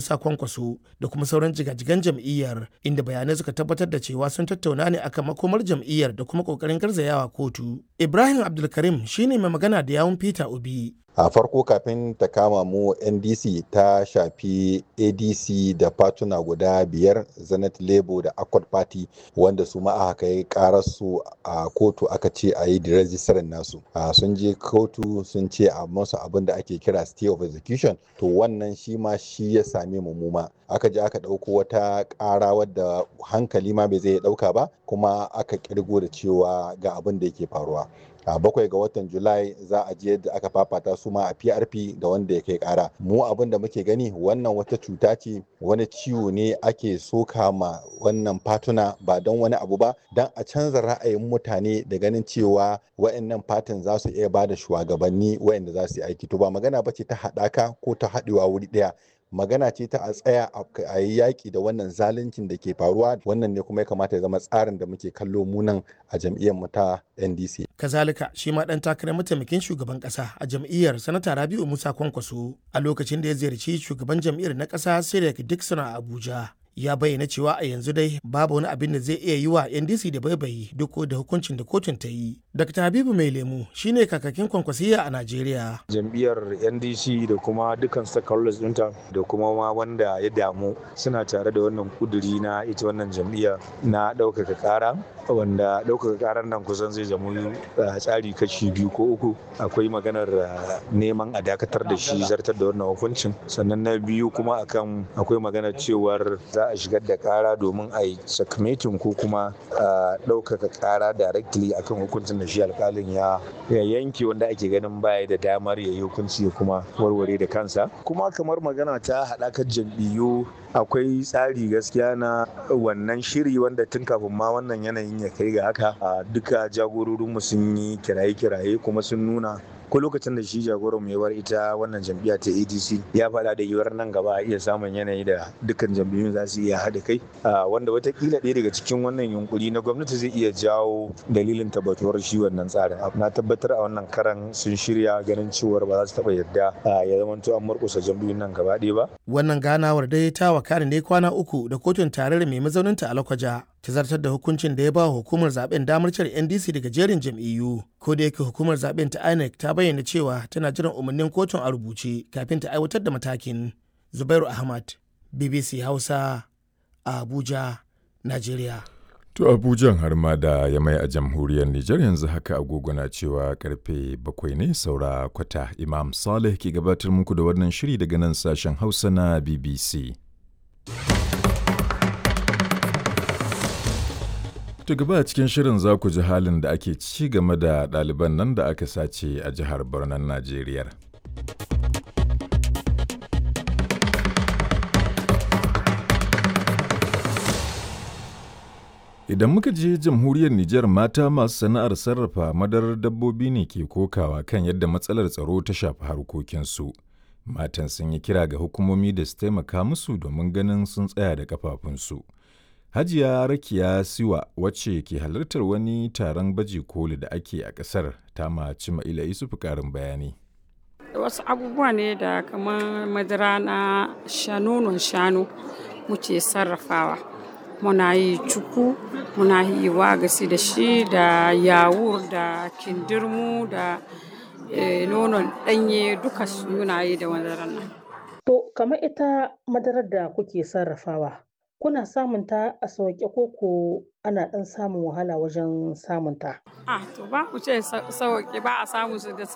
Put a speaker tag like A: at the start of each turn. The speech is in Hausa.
A: Musa Kwankwaso da kuma sauran jigajigan jam'iyyar inda bayanai suka tabbatar da cewa sun tattauna ne akan makomar jam'iyyar da kuma kokarin garzayawa kotu. Ibrahim Abdulkarim shine mai magana da yawun Peter Obi.
B: a farko kafin ta kama mu ndc ta shafi adc da fatuna guda biyar zenith labour da accord party wanda su ma aka kai kararsu a kotu aka ce a yi rejistarin nasu sun je kotu sun ce a masu abin da ake kira stay of execution to wannan shi ma shi ya same mu muma aka je aka ɗauko wata ƙara wadda hankali ma bai zai ɗauka ba kuma aka kirgo da cewa ga abin da yake faruwa a bakwai ga watan julai za a je yadda aka fafata su ma a prp da wanda ya kai kara mu abin da muke gani wannan wata cuta ce wani ciwo ne ake soka ma wannan fatuna ba don wani abu ba don a canza ra'ayin mutane da ganin cewa wa'annan fatin za su iya ba da shugabanni wa'anda za su yi aiki to ba magana ba ce ta haɗaka ko ta haɗewa wuri ɗaya magana ce ta a tsaya a yi yaƙi da wannan zaluncin da ke faruwa wannan ne kuma ya kamata ya zama tsarin da muke kallo munan a jam'iyyar mu ta ndc
A: kazalika shi ma dan takarar mataimakin shugaban kasa a jam'iyyar sanata rabiu musa kwankwaso a lokacin da ya ziyarci shugaban jam'iyyar na kasa sirek dixon a abuja ya bayyana cewa a yanzu dai babu wani abin da zai iya yi wa ndc da baibayi duk da hukuncin da kotun ta yi dr habibu mai lemu shine kakakin kwankwasiya a najeriya
C: jam'iyyar ndc da kuma dukkan stakeholders ɗinta da kuma ma wanda ya damu suna tare da wannan kuduri na ita wannan jam'iyya na ɗaukaka ƙara wanda ɗaukaka ƙarar nan kusan zai zama tsari kashi biyu ko uku akwai maganar neman a dakatar da shi zartar da wannan hukuncin sannan na biyu kuma akan akwai maganar cewar za a shigar da kara domin a yi sakamatin ko kuma ɗaukaka kara directly akan hukuncin da shi alkalin ya yanke wanda ake ganin baya da damar ya yi hukunci ya kuma warware da kansa kuma kamar magana ta haɗakar jam'iyyu akwai tsari gaskiya na wannan shiri wanda tun kafin ma wannan yanayin ya kai ga haka duka jagororinmu sun yi kiraye-kiraye kuma sun nuna ko lokacin da shi jagoran mu ya bar ita wannan jam'iyya ta adc ya faɗa da yiwuwar nan gaba a iya samun yanayi da dukkan jam'iyyun za su iya haɗa kai wanda watakila ɗaya daga cikin wannan yunkuri na gwamnati zai iya jawo dalilin tabbatuwar shi wannan tsarin na tabbatar a wannan karan sun shirya ganin cewar ba za su taɓa yadda ya zamanto an murƙusa jam'iyyun nan gaba ɗaya ba.
A: wannan ganawar dai ta wakana ne kwana uku da kotun tarayyar mai mazauninta a lakwaja ta zartar da hukuncin da ya ba hukumar zaben damar cire ndc daga jerin jam'iyyu ko da yake hukumar zaben ta inec ta bayyana cewa tana jiran umarnin kotun a rubuce kafin ta aiwatar da matakin zubairu ahmad bbc hausa a abuja nigeria
D: To Abujan har ma da ya mai a jamhuriyar Nijar yanzu haka agogo na cewa karfe bakwai ne saura kwata Imam Saleh ke gabatar muku da wannan shiri daga nan sashen Hausa na BBC. To gaba a cikin shirin za ku ji halin da ake ci game da ɗaliban nan da aka sace a jihar Barnan Najeriya. Idan muka je jamhuriyar Nijar mata masu sana'ar sarrafa madarar dabbobi ne ke kokawa kan yadda matsalar tsaro ta shafi harkokinsu. Matan sun yi kira ga hukumomi da su taimaka musu domin ganin sun tsaya da kafafunsu. Hajiya Rakiya Siwa wacce ke halartar wani taron baje koli da ake a ƙasar ta maci Ma'ila Isufu ƙarin bayani.
E: Wasu abubuwa ne da kamar madara na shanonon shanu muke sarrafawa. Muna yi cuku, muna yi wagasi da shi da yawur da kindirmu da nonon ɗanye duka muna yi da madarar nan.
F: To, kamar ita madarar da kuke sarrafawa, kuna samun ta a sauƙe ko ko ana ɗan samun wahala wajen samun ta?
E: Ah, to ba ku ce sauƙi ba a samun su da